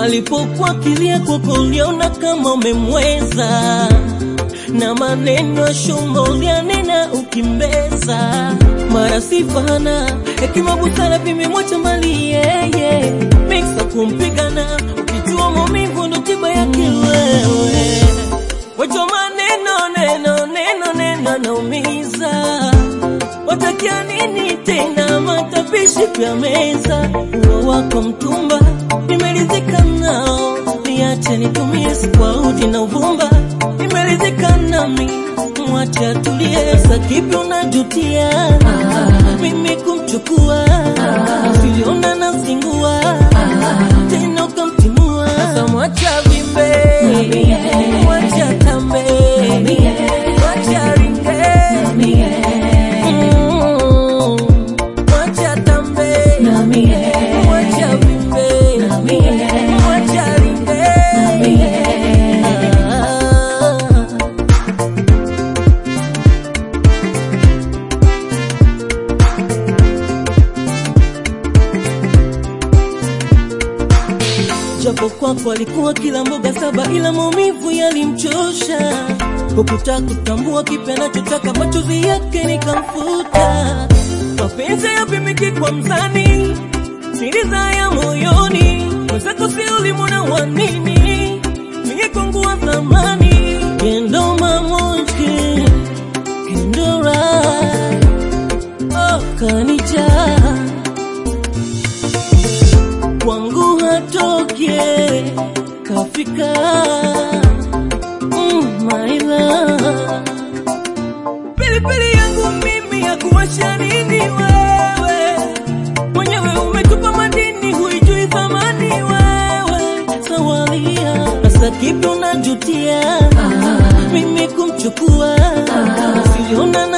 alipokuwa kilia kwako uliona kama umemweza na maneno ya shumba ulianena ukimbeza mara sifana hekima busara vimemwacha mbali yeye miksa kumpigana ukijua maumivu ndo tiba yake wewe wacho maneno neno neno neno naumiza watakia nini tena matapishi vya meza uo wako mtumba nimeridhika nao niache nitumie sikwauti na uvumba nimeridhika nami mwache atulie sa kipi unajutia mimi kumchukua siliona nasingua tena ukamtimua sasa mwacha vimbe mwacha tambe mwacha ringe Mm, mwacha tambe mwacha vimbe mwacha ringe Ah. japo kwako alikuwa kila mboga saba, ila maumivu yalimchosha. Hukutaka kutambua kipi anachotaka, machozi yake nikamfuta. Mapenzi yapimiki kwa mzani, siri za ya moyoni, mwenzako si ulimwona wa nini? Mie kwangu wa thamani, kendo mamonke kendo right, oh kanijaa kwangu hatoke kafika mm, maila pilipili yangu mimi ya kuwasha nini wewe mwenyewe umetupa madini huijui thamani wewe sawalia sasa kipi unajutia mimi kumchukua siliona na